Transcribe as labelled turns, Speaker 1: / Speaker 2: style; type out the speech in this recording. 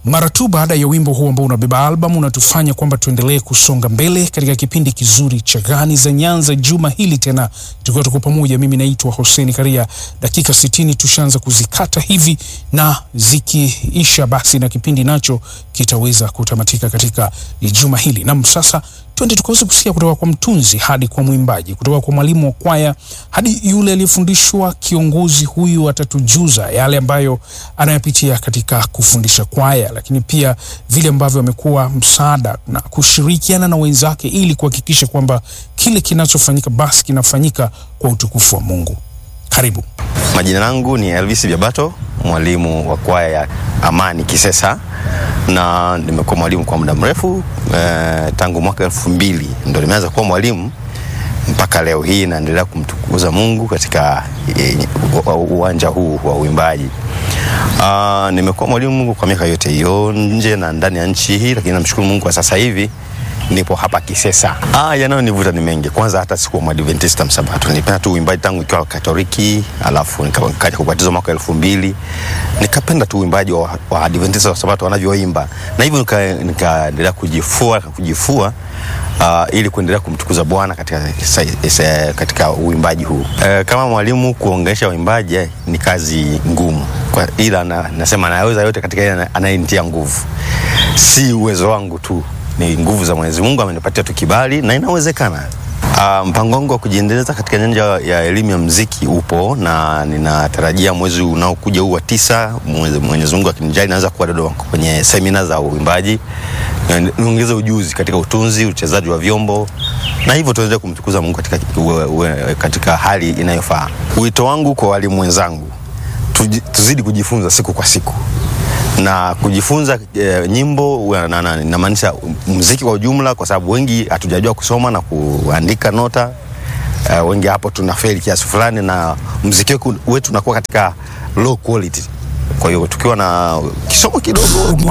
Speaker 1: Mara tu baada ya wimbo huu ambao unabeba albamu unatufanya kwamba tuendelee kusonga mbele katika kipindi kizuri cha Gani za Nyanza juma hili tena, tukiwa tuko pamoja. Mimi naitwa Hussein Karia. Dakika sitini tushaanza kuzikata hivi, na zikiisha basi na kipindi nacho kitaweza kutamatika katika juma hili. Nam, sasa twende tukaweza kusikia kutoka kwa mtunzi hadi kwa mwimbaji, kutoka kwa mwalimu wa kwaya hadi yule aliyefundishwa. Kiongozi huyu atatujuza yale ambayo anayapitia katika kufundisha kwaya, lakini pia vile ambavyo amekuwa msaada na kushirikiana na wenzake ili kuhakikisha kwamba kile kinachofanyika basi kinafanyika kwa utukufu wa Mungu. Karibu.
Speaker 2: Majina yangu ni Elvis Biabato, mwalimu wa kwaya ya Amani Kisesa, na nimekuwa mwalimu kwa muda mrefu eh, tangu mwaka elfu mbili ndo nimeanza kuwa mwalimu mpaka leo hii naendelea kumtukuza Mungu katika eh, uwanja huu wa uimbaji. Uh, nimekuwa mwalimu kwa miaka yote hiyo nje na ndani ya nchi hii, lakini namshukuru Mungu kwa sasa hivi nipo hapa Kisesa. Ah, yanayonivuta ni mengi. Kwanza hata sikuwa Mwadventista Msabato, nilipenda tu uimbaji tangu nikiwa Katoliki, alafu nikaja kubatizwa mwaka elfu mbili nikapenda tu uimbaji wa, wa Adventista wa Sabato wanavyoimba, na hivyo nikaendelea nika kujifua kujifua Uh, ili kuendelea kumtukuza Bwana katika, katika uimbaji huu. Uh, kama mwalimu kuongesha uimbaji eh, ni kazi ngumu kwa, ila na, nasema naweza yote katika ile anayenitia nguvu, si uwezo wangu tu ni nguvu za Mwenyezi Mungu amenipatia tu kibali na inawezekana. Uh, mpango wangu wa kujiendeleza katika nyanja ya elimu ya muziki upo na ninatarajia mwezi unaokuja huu wa tisa, Mwenyezi Mungu akinijali, naweza kuwa Dodoma kwenye semina za uimbaji, niongeze ujuzi katika utunzi, uchezaji wa vyombo na hivyo tuendelee kumtukuza Mungu katika, uwe, uwe, katika hali inayofaa. Wito wangu kwa walimu wenzangu, tuzidi kujifunza siku kwa siku na kujifunza e, nyimbo namaanisha muziki kwa ujumla, kwa sababu wengi hatujajua kusoma na kuandika nota e, wengi hapo tuna feli kiasi fulani, na muziki wetu unakuwa katika low quality. Kwa hiyo tukiwa na kisomo kidogo